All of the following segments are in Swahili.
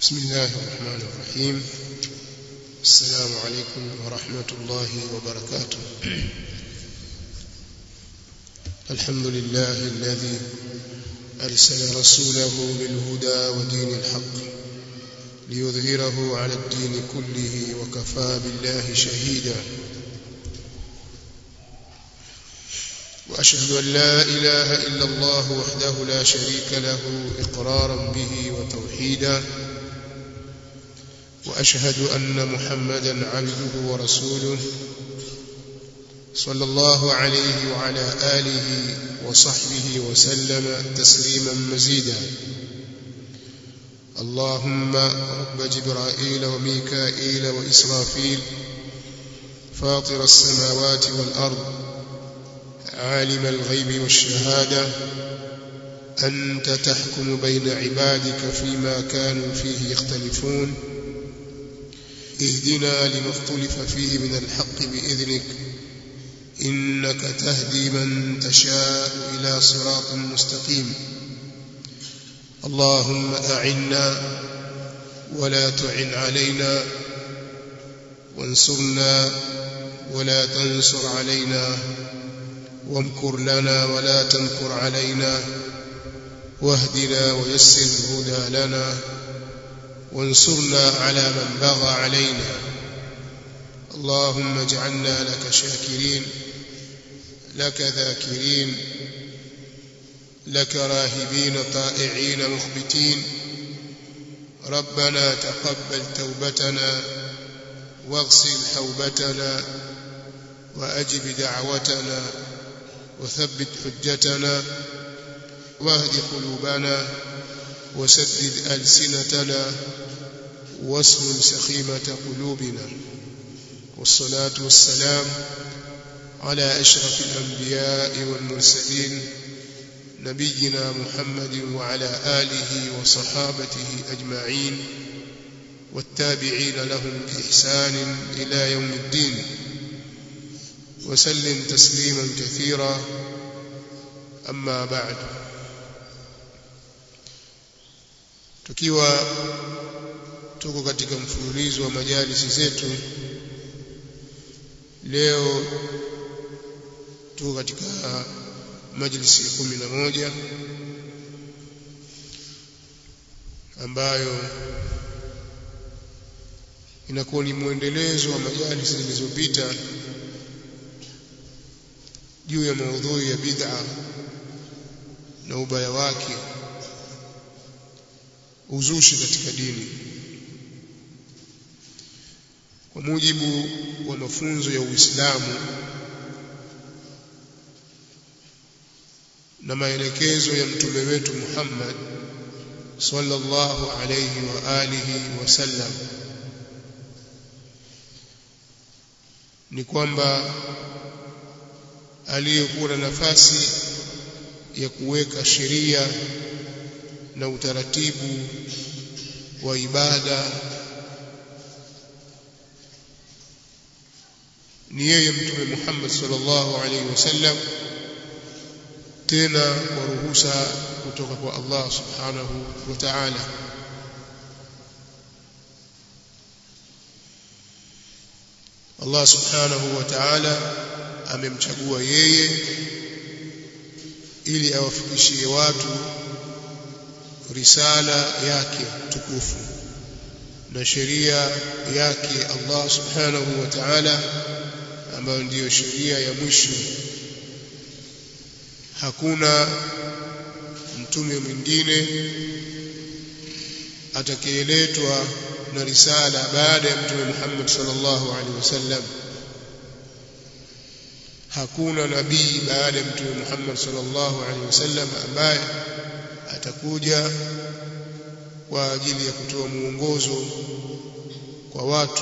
بسم الله الرحمن الرحيم السلام عليكم ورحمة الله وبركاته الحمد لله الذي أرسل رسوله بالهدى ودين الحق ليظهره على الدين كله وكفى بالله شهيدا وأشهد أن لا إله إلا الله وحده لا شريك له إقرارا به وتوحيدا وأشهد أن محمدا عبده ورسوله صلى الله عليه وعلى آله وصحبه وسلم تسليما مزيدا اللهم رب جبرائيل وميكائيل وإسرافيل فاطر السماوات والأرض عالم الغيب والشهادة أنت تحكم بين عبادك فيما كانوا فيه يختلفون اهدنا لما اختلف فيه من الحق بإذنك إنك تهدي من تشاء إلى صراط مستقيم اللهم أعنا ولا تعن علينا وانصرنا ولا تنصر علينا وامكر لنا ولا تمكر علينا واهدنا ويسر الهدى لنا وانصرنا على من بغى علينا اللهم اجعلنا لك شاكرين لك ذاكرين لك راهبين طائعين مخبتين ربنا تقبل توبتنا واغسل حوبتنا وأجب دعوتنا وثبت حجتنا واهد قلوبنا وسدد ألسنتنا واسلل سخيمة قلوبنا والصلاة والسلام على أشرف الأنبياء والمرسلين نبينا محمد وعلى آله وصحابته أجمعين والتابعين لهم بإحسان إلى يوم الدين وسلم تسليما كثيرا أما بعد tukiwa tuko katika mfululizo wa majalisi zetu leo tuko katika majlisi ya kumi na moja ambayo inakuwa ni mwendelezo wa majalisi zilizopita juu ya maudhui ya bid'a na ubaya wake uzushi katika dini kwa mujibu wa mafunzo ya Uislamu na maelekezo ya mtume wetu Muhammad sallallahu alayhi wa alihi wasallam ni kwamba aliyekuwa na nafasi ya kuweka sheria na utaratibu wa ibada ni yeye mtume Muhammad sallallahu alaihi wasallam tena kwa ruhusa kutoka kwa Allah subhanahu wa ta'ala Allah subhanahu wa ta'ala amemchagua yeye ili awafikishie watu risala yake tukufu na sheria yake Allah subhanahu wa ta'ala ambayo ndiyo sheria ya mwisho hakuna mtume mwingine atakayeletwa na risala baada ya mtume Muhammad sallallahu alaihi wasallam hakuna nabii baada ya mtume Muhammad sallallahu alaihi wasallam ambaye atakuja kwa ajili ya kutoa muongozo kwa watu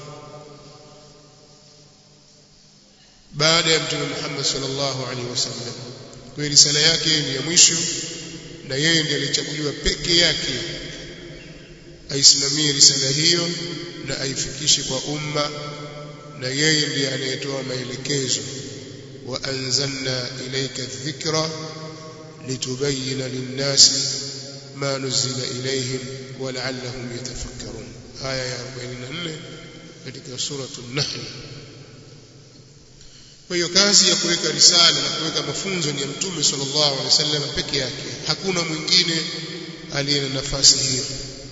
baada ya mtume Muhammad sallallahu alaihi wasallam kwa risala yake ni ya mwisho na yeye ndiye alichaguliwa peke yake aisimamie risala hiyo na aifikishe kwa umma na yeye ndiye anayetoa maelekezo wa anzalna ilayka dhikra litubayyana lin-nasi ma nuzila ilayhim wa la'allahum yatafakkarun aya ya 44 katika suratul nahl kwa hiyo kazi ya kuweka risala na kuweka mafunzo ni ya mtume sallallahu alaihi wasallam peke yake hakuna mwingine aliye na nafasi hiyo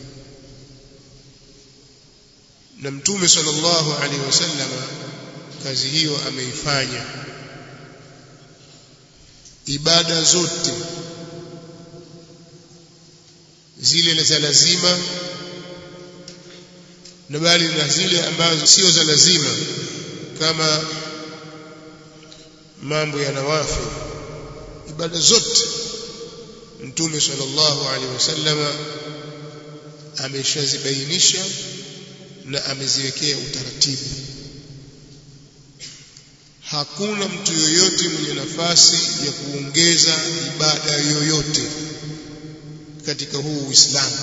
na mtume sallallahu alaihi wasallam kazi hiyo ameifanya ibada zote zile za lazima na bali na zile ambazo sio za lazima kama mambo ya nawafi ibada zote mtume sallallahu alaihi wasallama ameshazibainisha na ameziwekea utaratibu hakuna mtu yoyote mwenye nafasi ya kuongeza ibada yoyote katika huu Uislamu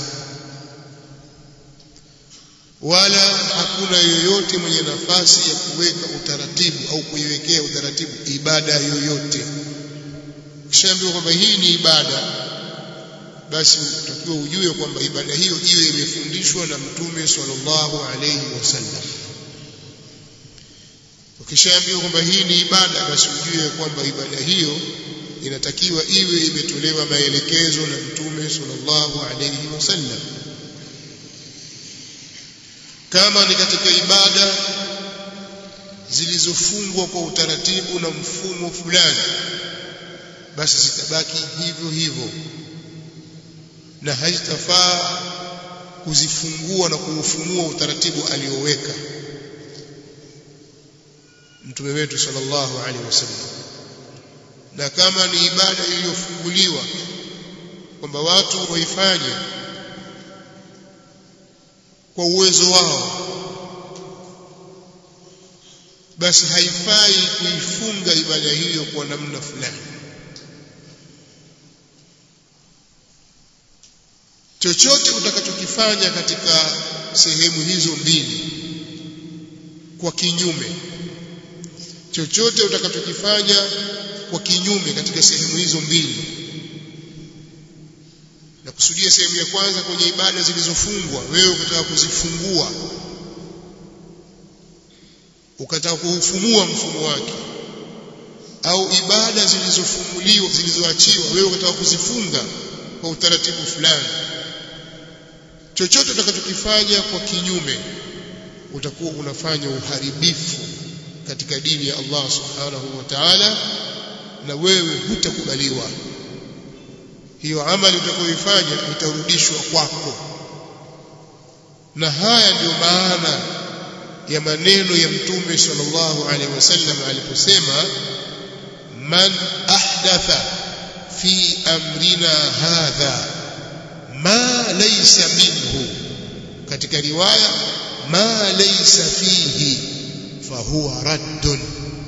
wala hakuna yoyote mwenye nafasi ya kuweka utaratibu au kuiwekea utaratibu ibada yoyote kishaambiwa kwamba hii ni ibada basi utakiwa ujue kwamba ibada hiyo iwe imefundishwa na mtume sallallahu alayhi wasallam ukishaambiwa kwamba hii ni ibada basi ujue kwamba ibada hiyo inatakiwa iwe imetolewa maelekezo na mtume sallallahu alayhi wasallam kama ni katika ibada zilizofungwa kwa utaratibu na mfumo fulani basi zitabaki hivyo hivyo na haitafaa kuzifungua na kuufumua utaratibu alioweka mtume wetu sallallahu alaihi wasallam na kama ni ibada iliyofunguliwa kwamba watu waifanye kwa uwezo wao basi haifai kuifunga ibada hiyo kwa namna fulani chochote utakachokifanya katika sehemu hizo mbili kwa kinyume chochote utakachokifanya kwa kinyume katika sehemu hizo mbili na kusudia sehemu ya kwanza kwenye ibada zilizofungwa wewe ukataka kuzifungua ukataka kuufumua mfumo wake au ibada zilizofumuliwa zilizoachiwa wewe ukataka kuzifunga kwa utaratibu fulani chochote utakachokifanya kwa kinyume utakuwa unafanya uharibifu katika dini ya Allah subhanahu wa ta'ala na wewe hutakubaliwa hiyo amali utakayoifanya itarudishwa kwako na haya ndiyo maana ya maneno ya mtume sallallahu alaihi wasallam aliposema man ahdatha fi amrina hadha ma laysa minhu katika riwaya ma laysa fihi fahuwa raddun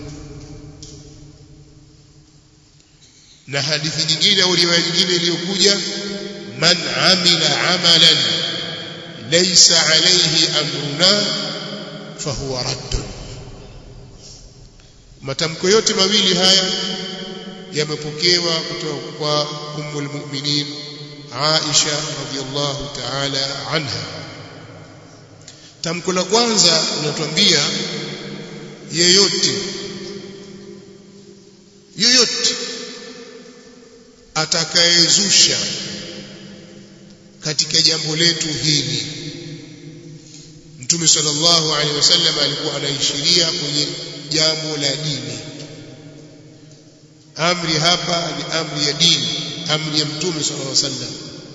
na hadithi nyingine au riwaya nyingine iliyokuja man amila amalan laysa alayhi amruna fahuwa raddun matamko yote mawili haya yamepokewa kutoka kwa ummul mu'minin Aisha radhiallahu ta'ala anha tamko la kwanza linatuambia yeyote yeyote atakayezusha katika jambo letu hili Mtume sallallahu alaihi wasallam alikuwa anaishiria kwenye jambo la dini amri hapa ni amri ya dini amri ya Mtume sallallahu alaihi wasallam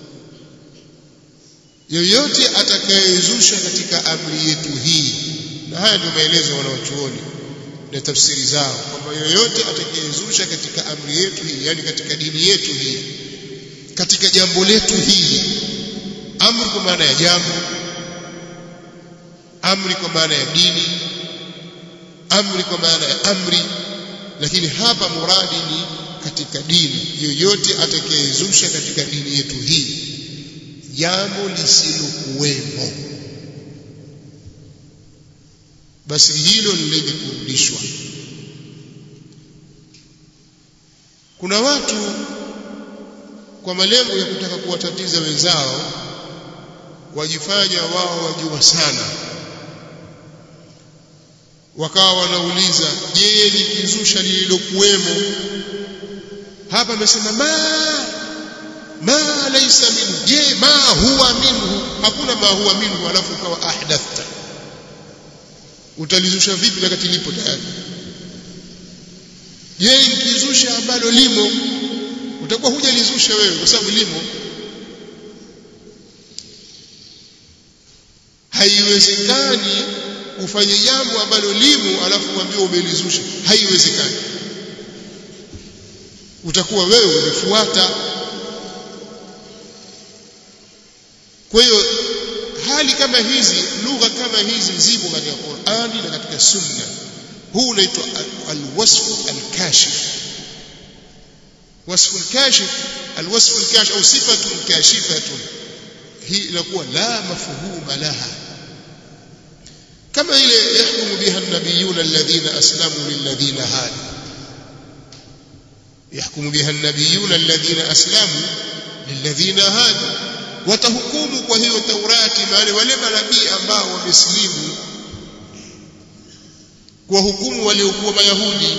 yoyote atakayezusha katika amri yetu hii na haya ndio maelezo ya wanawachuoni na tafsiri zao kwamba yoyote atakayezusha katika amri yetu hii yani katika dini yetu hii katika jambo letu hili amri kwa maana ya jambo amri kwa maana ya dini amri kwa maana ya amri lakini hapa muradi ni katika dini yoyote atakayezusha katika dini yetu hii jambo lisilokuwemo basi hilo ni lenye kurudishwa kuna watu kwa malengo ya kutaka kuwatatiza wenzao wajifanya wao wajua sana wakawa wanauliza je likizusha lililokuwemo hapa amesema ma ma laysa minhu je ma huwa minhu hakuna ma huwa minhu alafu ukawa ahdathta utalizusha vipi wakati lipo tayari je nikizusha ambalo limo utakuwa hujalizusha wewe kwa sababu limo haiwezekani ufanye jambo ambalo limo alafu uambiwe umelizusha haiwezekani utakuwa wewe umefuata kwa hiyo hali kama hizi lugha kama hizi zipo katika Qur'ani na katika Sunna huu unaitwa alwasfu alkashif wasfu alkashif alwasfu alkashif au sifatu kashifatun hii inakuwa la mafhuma laha kama ile yahkumu biha an-nabiyuna alladhina aslamu lilladhina hadu يحكم بها النبيون الذين أسلموا للذين هادوا watahukumu kwa hiyo Taurati wale wale manabii ambao wamesilimu kwa hukumu waliokuwa Mayahudi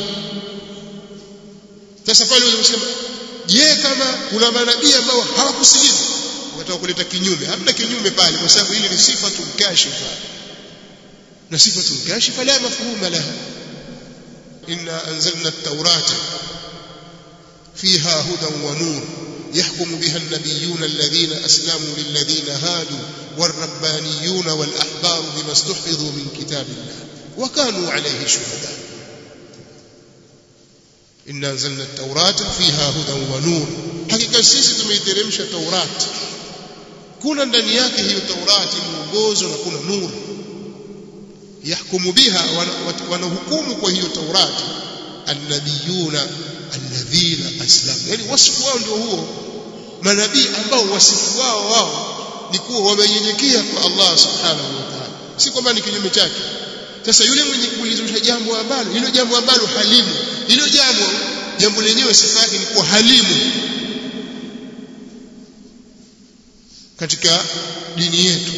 sasa pale wanasema je kama kuna manabii ambao hawakusilimu wataka kuleta kinyume hamna kinyume pale kwa sababu ile ni sifa kashifa na sifa kashifa la mafhuma laha inna anzalna at-taurata فيها هدى ونور يحكم بها النبيون الذين أسلموا للذين هادوا والربانيون والأحبار بما استحفظوا من كتاب الله وكانوا عليه شهداء إن أنزلنا التوراة فيها هدى ونور حقيقة سيسي تميترمش توراة كنا ndani yake hiyo Taurati mwongozo na kuna nuru yahkumu biha wanahukumu kwa hiyo Taurati annabiyuna alladhina aslamu yani wasifu wao ndio huo manabii ambao wasifu wao wao ni kuwa wamenyenyekea kwa Allah subhanahu wa ta'ala si kwamba ni kinyume chake sasa yule mwenye kulizusha jambo ambalo hilo jambo ambalo halimu hilo jambo jambo lenyewe sifa yake ni kuwa halimu katika dini yetu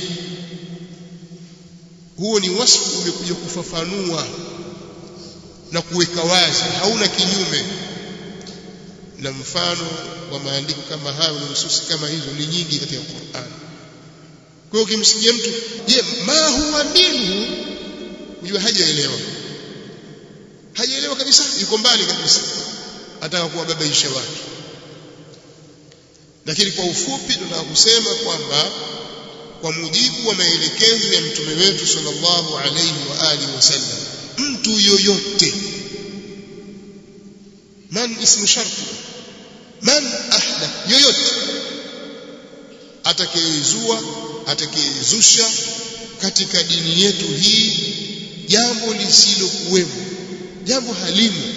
huo ni wasifu umekuja kufafanua na kuweka wazi hauna kinyume na mfano wa maandiko kama hayo na nususi kama hizo ni nyingi katika Qur'an. Kwa hiyo ukimsikia mtu, je, ma huwa minhu, ujue hajaelewa. Hajaelewa kabisa, yuko mbali kabisa. Ataka kuwababaisha watu. Lakini kwa ufupi tunataka kusema kwamba kwa mujibu wa maelekezo ya mtume wetu sallallahu alayhi wa alihi wasallam mtu yoyote man ismu sharti man ahdath yoyote atakayezua atakayezusha katika dini yetu hii jambo lisilokuwemo jambo halimu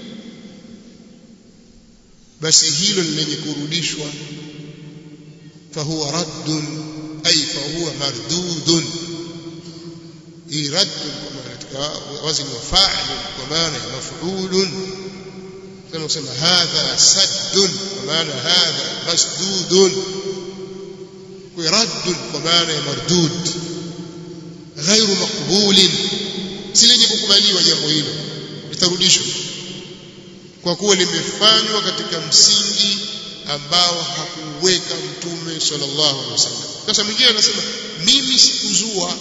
basi hilo lenye kurudishwa fahuwa raddun ay fahuwa mardudun hii raddun katika wazni wa fa'il kwa maana ya maf'ulun kama kusema hadha saddun kwa maana hadha masdudun kwa raddun kwa maana ya mardud ghairu maqbulin si lenye kukubaliwa jambo hilo litarudishwa kwa kuwa limefanywa katika msingi ambao hakuweka mtume sallallahu alaihi wasallam sasa mwingine anasema mimi sikuzua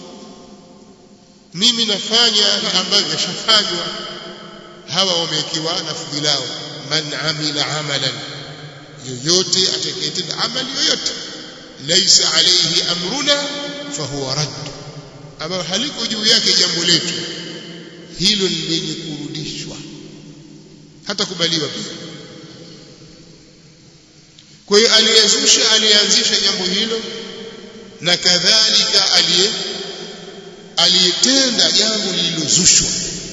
mimi nafanya ambayo yashafanywa hawa wamewekewa lafdhi lao man amila amalan yoyote atakayetenda amali yoyote laisa alayhi amruna fahuwa radd ambayo haliko juu yake jambo letu hilo ni lenye kurudishwa hata kubaliwa pia kwa hiyo aliyezusha aliyeanzisha jambo hilo na kadhalika aliye aliyetenda jambo lililozushwa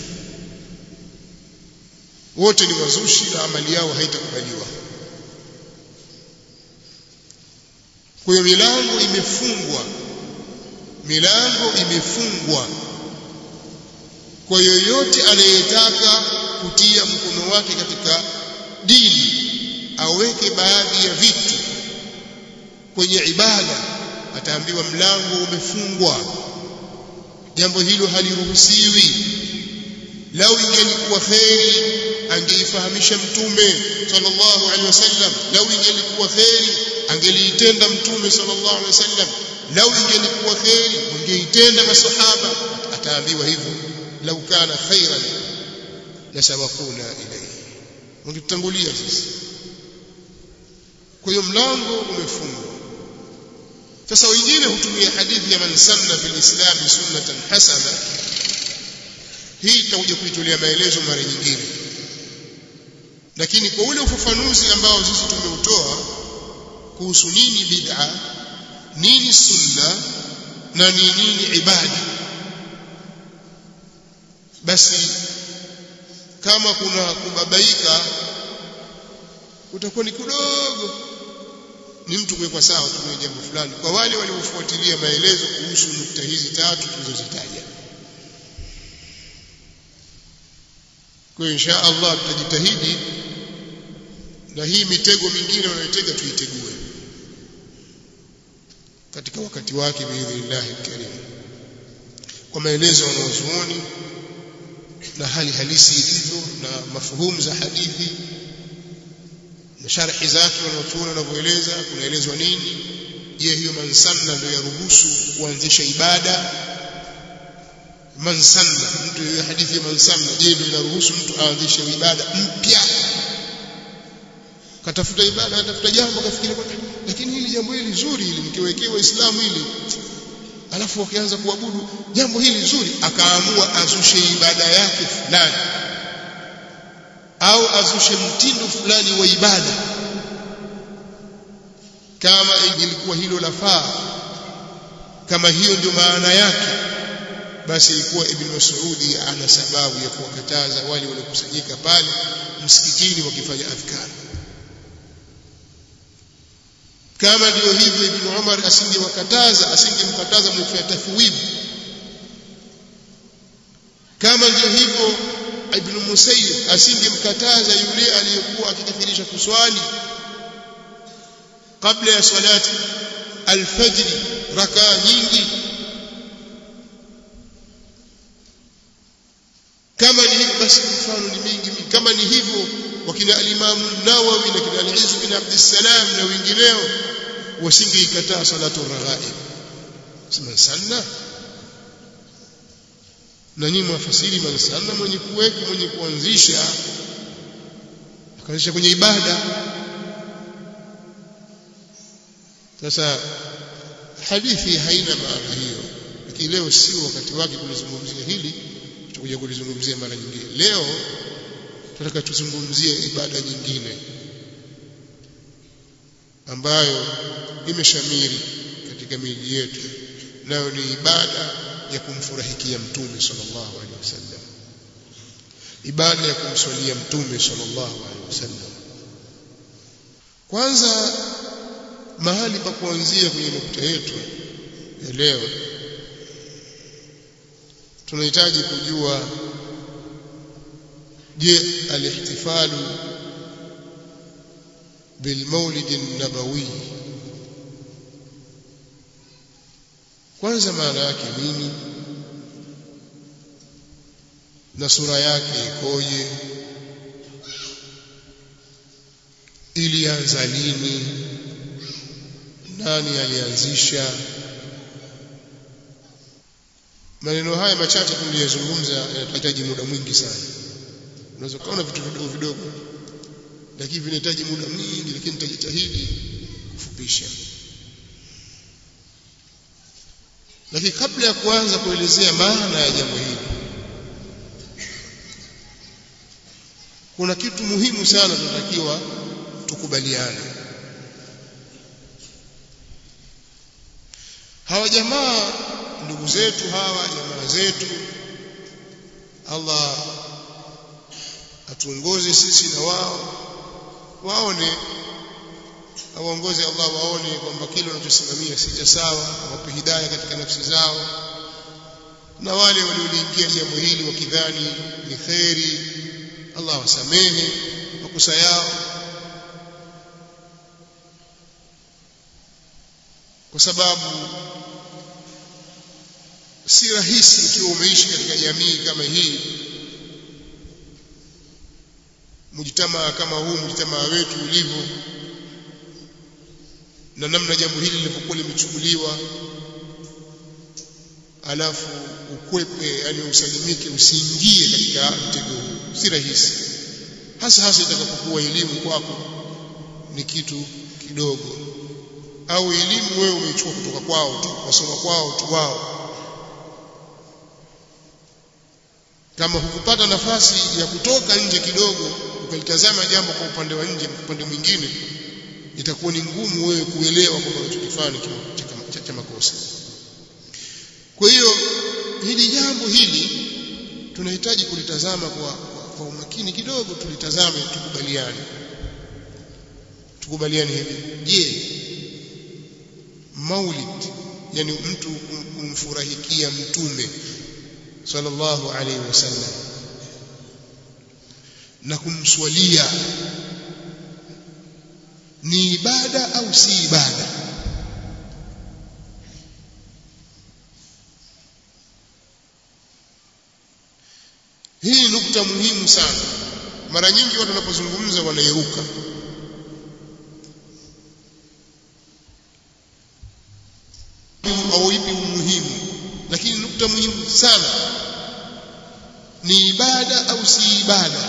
wote ni wazushi na amali yao haitakubaliwa kwa hiyo milango imefungwa milango imefungwa kwa yoyote anayetaka kutia mkono wake katika dini aweke baadhi ya vitu kwenye ibada ataambiwa mlango umefungwa jambo hilo haliruhusiwi lau ingelikuwa kheri angeifahamisha mtume sallallahu alaihi wasallam lau ingelikuwa kheri angeliitenda mtume sallallahu alaihi wasallam lau ingelikuwa kheri wangeitenda masahaba ataambiwa hivyo lau kana khairan lasabaquna ilayhi wangetutangulia sisi kwa hiyo mlango umefungwa sasa wengine hutumia hadithi ya man sanna fil islam sunnatan hasana hii tutakuja kuitolea maelezo mara nyingine lakini kwa ule ufafanuzi ambao sisi tumeutoa kuhusu nini bid'a nini sunna na ni nini ibada basi kama kuna kubabaika utakuwa ni kidogo ni mtu kuwekwa sawa tu kwenye jambo fulani kwa wale waliofuatilia maelezo kuhusu nukta hizi tatu tulizozitaja kwa hiyo insha Allah tutajitahidi na hii mitego mingine wanayotega tuitegue katika wakati wake biidhnillahi karim kwa maelezo ya wanazuoni na hali halisi ilivyo na mafuhumu za hadithi na sharhi zake wanaochuona wanavyoeleza kunaelezwa nini je hiyo mansanna ndio yaruhusu kuanzisha ibada mansanna mtu hiyo hadithi ya mansanna je ndio inaruhusu mtu aanzishe ibada mpya katafuta ibada katafuta jambo kafikiria lakini hili jambo hili zuri hili nikiwekea waislamu hili alafu wakianza kuabudu jambo hili zuri akaamua azushe ibada yake fulani au azushe mtindo fulani wa ibada kama ilikuwa hilo lafaa kama hiyo ndio maana yake basi ilikuwa ibn Mas'udi ana sababu ya kuwakataza wale waliokusanyika pale msikitini wakifanya adhkar kama ndio hivyo ibn Umar asingewakataza asingemkataza mwenye kufanya tafwid kama ndio hivyo ibn Musayyib asingemkataza yule aliyekuwa akikithirisha kuswali kabla ya salati alfajr rakaa nyingi kama ni hivyo basi mfano ni mingi mingi kama ni hivyo wakina alimamu Nawawi na kina Al-Izz bin Abdussalam na wengineo wasingeikataa salatu raghaib sema sanna na nyinyi mwafasiri mansanna mwenye kuweka mwenye kuanzisha akaanzisha kwenye ibada sasa hadithi haina maana hiyo lakini leo sio wakati wake kulizungumzia hili tutakuja kulizungumzia mara nyingine leo tunataka tuzungumzie ibada nyingine ambayo imeshamiri katika miji yetu nayo ni ibada ya kumfurahikia mtume sallallahu alaihi wasallam ibada ya kumswalia mtume sallallahu alaihi wasallam kwanza mahali pa kuanzia kwenye nukta yetu ya leo tunahitaji kujua je alihtifalu bilmaulid an-nabawi kwanza maana yake nini na sura yake ikoje ilianza lini nani alianzisha maneno haya machache tuliyozungumza yanahitaji muda mwingi sana unaweza kuona vitu vidogo vidogo lakini vinahitaji muda mwingi lakini nitajitahidi kufupisha lakini kabla ya kuanza kuelezea maana ya jambo hili kuna kitu muhimu sana tunatakiwa tukubaliane hawa jamaa ndugu zetu hawa jamaa zetu Allah atuongoze sisi na wao waone awaongoze Allah waone kwamba kile wanachosimamia si cha sawa awape hidayah katika nafsi zao na wale walioliingia jambo hili wakidhani ni kheri Allah wasamehe makosa yao kwa sababu si rahisi ukiwa umeishi katika jamii kama hii mujtamaa kama huu mujtamaa wetu ulivyo na namna jambo hili lilivyokuwa limechukuliwa alafu ukwepe yani usalimike usiingie katika mtego huu si rahisi hasa hasa itakapokuwa elimu kwako ni kitu kidogo au elimu wewe umeichukua kutoka kwao tu wasoma kwao tu wao kama hukupata nafasi ya kutoka nje kidogo ukalitazama jambo kwa upande wa nje upande mwingine itakuwa ni ngumu wewe kuelewa kwamba unachokifanya cha, cha makosa kwa hiyo hili jambo hili tunahitaji kulitazama kwa, kwa, kwa umakini kidogo tulitazame tukubaliane tukubaliane hivi je maulid yani mtu kumfurahikia mtume sallallahu alaihi wasallam na kumswalia ni ibada au si ibada hii ni nukta muhimu sana mara nyingi watu wanapozungumza wanairuka au ipi umuhimu lakini nukta muhimu sana ni ibada au si ibada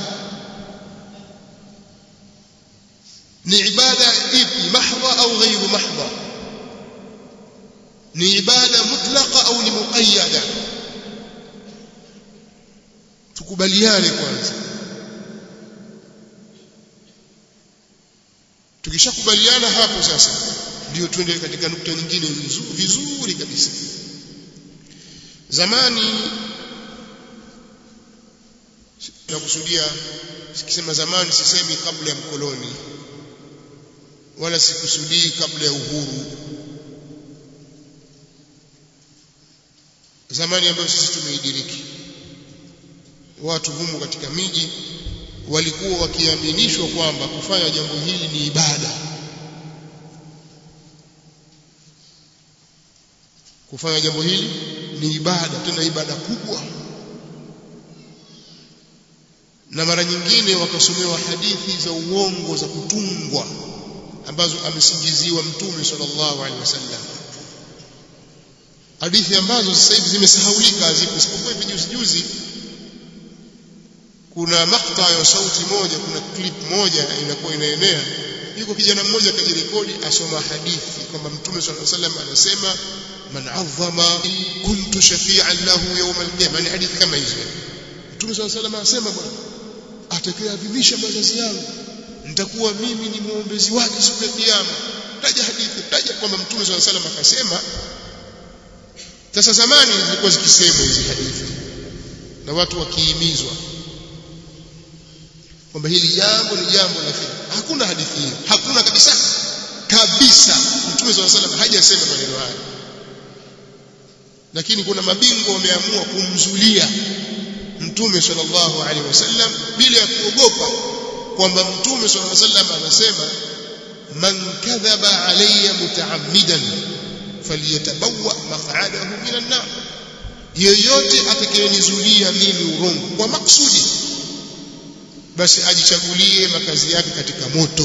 ni ibada ipi mahdha au ghairu mahdha ni ibada mutlaqa au ni muqayyada tukubaliane kwanza tukishakubaliana hapo sasa ndio twende katika nukta nyingine vizuri, vizuri kabisa zamani nakusudia sikisema zamani sisemi kabla ya mkoloni wala sikusudii kabla ya uhuru zamani ambayo sisi tumeidiriki watu humu katika miji walikuwa wakiaminishwa kwamba kufanya jambo hili ni ibada kufanya jambo hili ni ibada tena ibada kubwa na mara nyingine wakasomewa hadithi za uongo za kutungwa ambazo amesingiziwa mtume sallallahu alaihi wasallam hadithi ambazo sasa hivi zimesahaulika hazipo isipokuwa hivi juzi juzi kuna makta ya sauti moja kuna clip moja inakuwa inaenea yuko kijana mmoja kajirekodi asoma hadithi kwamba mtume sallallahu alaihi wasallam anasema man azzama kuntu shafi'an lahu yawm al-qiyamah ni hadithi kama hizo mtume sallallahu alaihi wasallam anasema bwana atakayeadhimisha mazazi yangu nitakuwa mimi ni muombezi wake siku ya kiyama taja hadithi taja kwamba mtume sallallahu alaihi wasallam akasema sasa zamani zilikuwa zikisemwa hizi hadithi na watu wakihimizwa kwamba hili jambo ni jambo la kheri hakuna hadithi hiyo hakuna kabisa kabisa mtume sallallahu alaihi wasallam hajasema maneno haya lakini kuna mabingwa wameamua kumzulia mtume sallallahu alaihi wasallam bila ya kuogopa kwamba mtume sallallahu alaihi wasallam anasema man kadhaba alayya mutaammidan falyatabawa maq'adahu minan nar yeyote atakayenizulia mimi urongo kwa maksudi basi ajichagulie makazi yake katika moto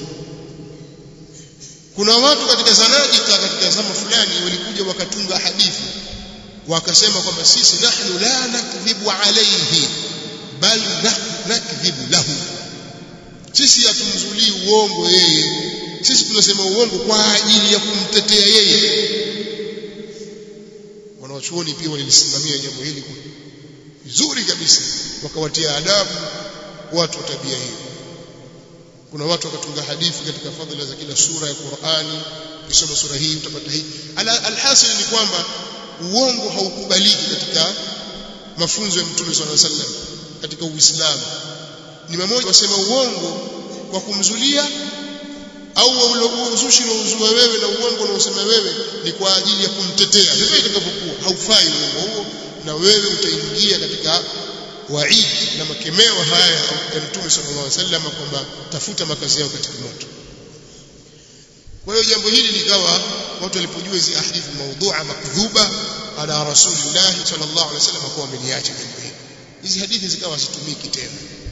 kuna watu katika zanadika katika zama fulani walikuja wakatunga hadithi wakasema kwamba sisi nahnu la nakdhibu alayhi bal nakdhibu lahu sisi hatumzulii uongo yeye sisi tunasema uongo kwa ajili ya kumtetea yeye wanawachuoni pia walilisimamia jambo hili vizuri kabisa wakawatia adabu watu wa tabia hiyo kuna watu wakatunga hadithi katika fadhila za kila sura ya Qur'ani ukisoma sura hii utapata hii alhasil ni kwamba uongo haukubaliki katika mafunzo ya Mtume swalla sallam katika Uislamu ni mmoja wasema uongo kwa kumzulia au uzushi unaozua wewe na uongo unaosema wewe ni kwa ajili ya kumtetea ndivyo itakavyokuwa haufai uongo huo na wewe utaingia katika waidi na makemeo haya ya Mtume sallallahu alaihi wasallam kwamba tafuta makazi yao katika moto kwa hiyo jambo hili likawa watu walipojua hizi hadithi maudhu'a makdhuba ala rasulillah sallallahu alaihi wasallam kwa wameniacha jambo hili hizi hadithi zikawa hazitumiki tena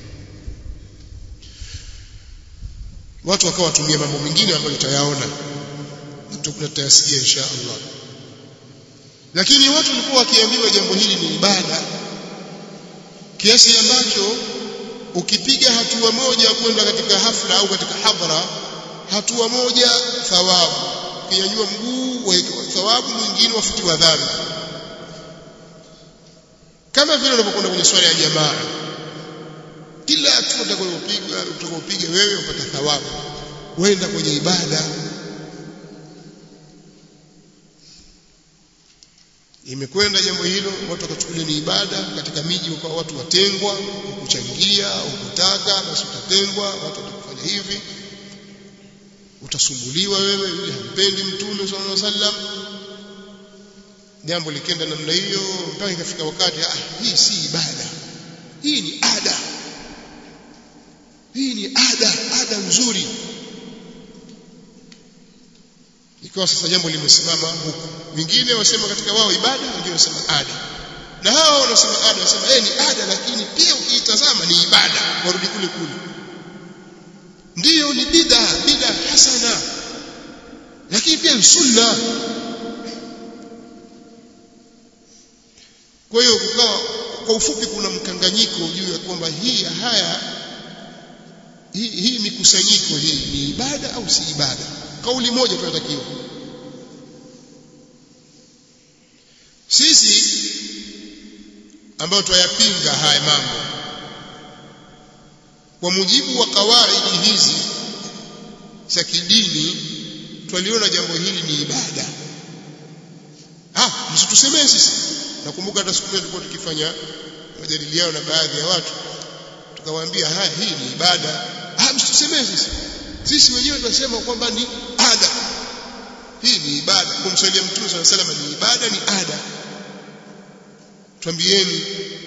watu wakawa watumia mambo mengine ambayo tutayaona tutayasikia insha Allah lakini watu walikuwa wakiambiwa jambo hili ni ibada kiasi ambacho ukipiga hatua moja kwenda katika hafla au katika hadhara hatua moja thawabu ukinyanyua mguu wawekewa thawabu mwingine wafutiwa dhambi kama vile unapokwenda kwenye swala ya jamaa kila hatua utakayopiga utakayopiga wewe upata thawabu wenda kwenye ibada imekwenda jambo hilo watu wakachukulia ni ibada katika miji kwa watu watengwa kuchangia au kutaka basi utatengwa watu watakufanya hivi utasumbuliwa wewe yule hampendi mtume sallallahu alaihi wasallam jambo likenda namna hiyo mpaka ikafika wakati ah hii si ibada hii ni ada hii ni ada ada nzuri ikawa sasa jambo limesimama huku wengine wasema katika wao ibada wengine wasema ada na hao wanasema ada wasema eh ni ada lakini pia ukiitazama ni ibada warudi kule kule ndiyo ni bid'a bid'a hasana lakini pia ni sunna kwa hiyo kukawa kwa ufupi kuna mkanganyiko juu ya kwamba hii haya hii, hii mikusanyiko hii ni ibada au si ibada kauli moja tunatakiwa sisi ambao tuyapinga haya mambo kwa mujibu wa kawaidi hizi za kidini twaliona jambo hili ni ibada ah msitusemee sisi nakumbuka hata siku tulikuwa tukifanya majadiliano na baadhi ya watu tukawaambia haya hii ni ibada ah msitusemee sisi sisi wenyewe tunasema kwamba ni ada hii ni ibada kumswalia mtume swalla sallam ni ibada ni ada twambieni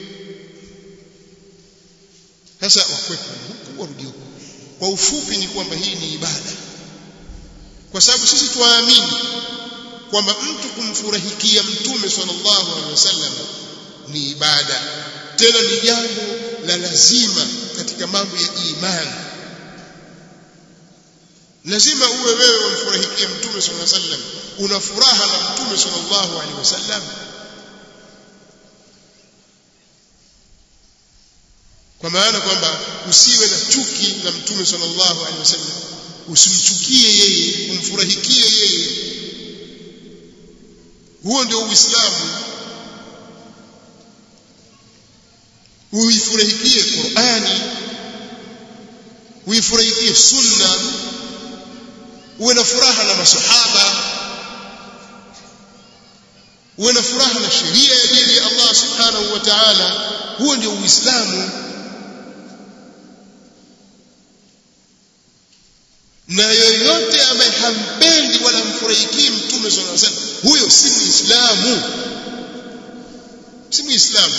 sasa wakwepo huku warudi huku kwa ufupi ni kwamba hii ni ibada kwa sababu sisi tuamini kwamba mtu kumfurahikia mtume sallallahu alaihi wasallam ni ibada tena ni jambo la lazima katika mambo ya imani lazima uwe wewe umfurahikie mtume sallallahu alaihi wasallam una furaha na mtume sallallahu alaihi wasallam kwa maana kwamba usiwe na chuki na mtume sallallahu alaihi wasallam usimchukie yeye umfurahikie yeye huo ndio uislamu uifurahikie qurani uifurahikie sunna uwe na furaha na masahaba uwe na furaha na sheria ya dini ya Allah subhanahu wa ta'ala huo ndio uislamu na yoyote ambaye hampendi wala mfurahikii mtume sallallahu alaihi wasallam huyo si muislamu si muislamu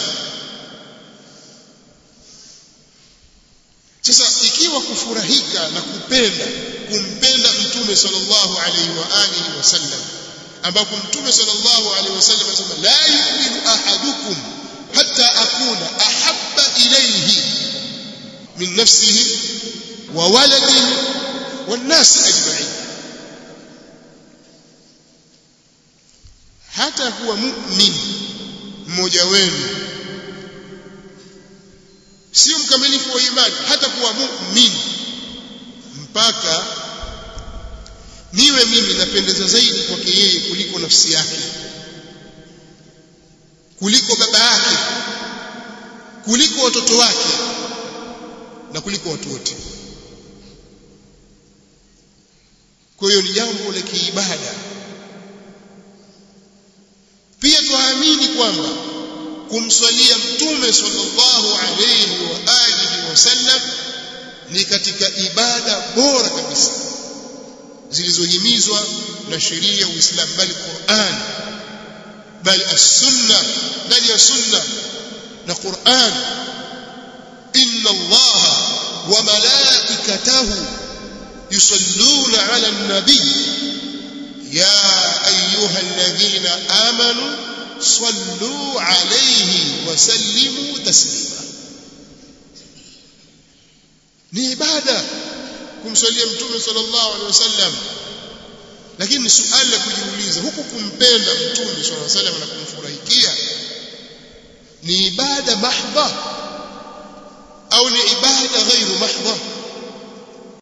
sasa ikiwa kufurahika na kupenda kumpenda mtume sallallahu alaihi wa alihi wasallam ambapo mtume sallallahu alaihi wasallam anasema la yu'minu ahadukum hatta akuna ahabba ilayhi min nafsihi wa waladihi والناس أجمعين hata kuwa mu'min mmoja wenu sio mkamilifu wa imani hata kuwa mu'min mpaka niwe mimi napendeza zaidi kwake yeye kuliko nafsi yake kuliko baba yake kuliko watoto wake na kuliko watu wote kwa hiyo ni jambo la kiibada pia tuamini kwamba kumswalia mtume sallallahu alayhi wa alihi wasallam ni katika ibada bora kabisa zilizohimizwa na sheria ya Uislamu bali Qur'an bali as-sunna bali ya sunna na Qur'an inna Allah wa malaikatahu yusalluna ala nabii ya ayuha alladhina amanu sallu alayhi wa sallimu taslima ni ibada kumsalia mtume sallallahu alaihi wasallam lakini ni suali la kujiuliza huku kumpenda mtume sallallahu alaihi wasallam na kumfurahikia ni ibada mahdha au ni ibada ghairu mahdha